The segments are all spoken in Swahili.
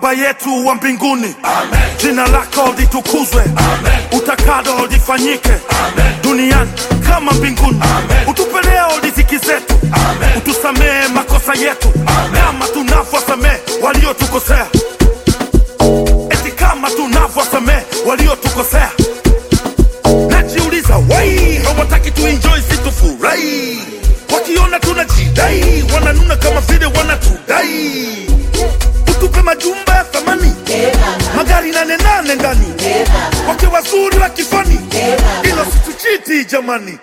Baba yetu wa mbinguni, jina lako litukuzwe, utakalo lifanyike duniani kama mbinguni. Utupe leo riziki zetu, utusamehe makosa yetu kama tunavyosamehe waliotukosea, eti kama tunavyosamehe waliotukosea. Najiuliza wai hawataki tuenjoy situfurahi, wakiona tunajidai wananuna kama vile wanatudai. Utupe majumba ya thamani, magari nane nane ndani, wake wazuri wa kifani, ilo situchiti jamani.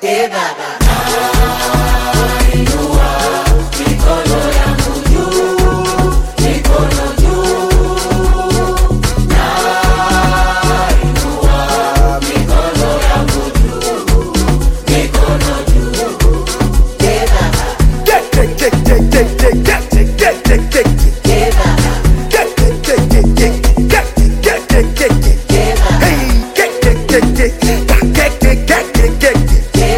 Get, get, get, get, get, get, get, get, get, get, get. Get, get, get, get, get, get, get, get, get, get. Hey, get, get, get, get, get, get, get, get, get, get.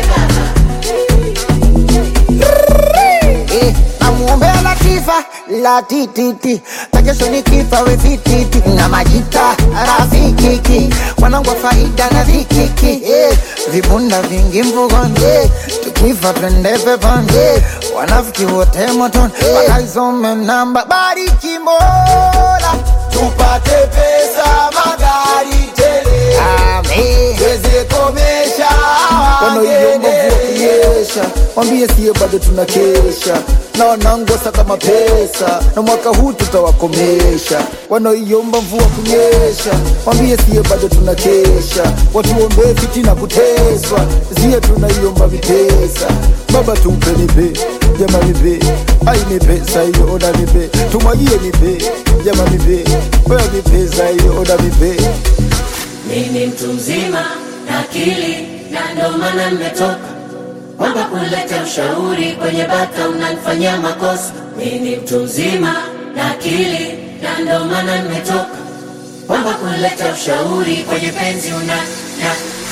Eh, namuombea Latifa la tititi takesho ni kifa we vititi na majita rafikiki wanangu wa faida na vikiki eh, vibunda vingi mvugoni eh, tukifa twende peponi eh, wanafiki wote motoni wakaisome namba bariki Mola tupate pesa magari tele amen tuweze komesha wanaoiomba mvua wangene kunyesha, mwambie siye bado tunakesha na wanangu wasaka mapesa, na mwaka huu tutawakomesha. Wanaoiomba mvua kunyesha, mwambie siye bado tunakesha, watuombee fitina kuteswa, siye tunaiomba vipesa. Baba tumpe nipe, jama nipe, ai ni pesa hiyo, oda nipe, tumwagie nipe, jama nipe, oya ni pesa hiyo, oda nipe. Mimi mtu mzima na akili na ndo maana nimetoka kwamba kuleta ushauri kwenye bata unanifanyia makosa. Mimi mtu mzima na akili na ndo maana nimetoka kwamba kuleta ushauri kwenye penzi una na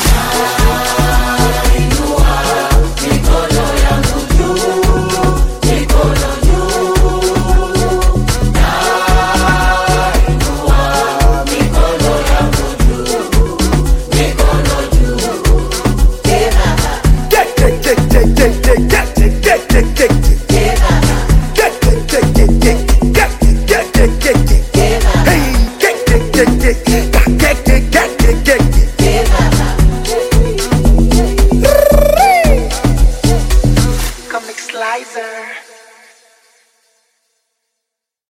Inua mikono yangu juu, mikono juu. Nainua mikono yangu juu, mikono juu. Eh, baba, Get, get, get, get, get, get, get, get, get, get, get. eh, baba, Get, get, get, get, get, get, get, get, get, get. eh, baba, Hey, get, get, get, get, get, get, get, get, get, get. eh, baba. Comic Slicer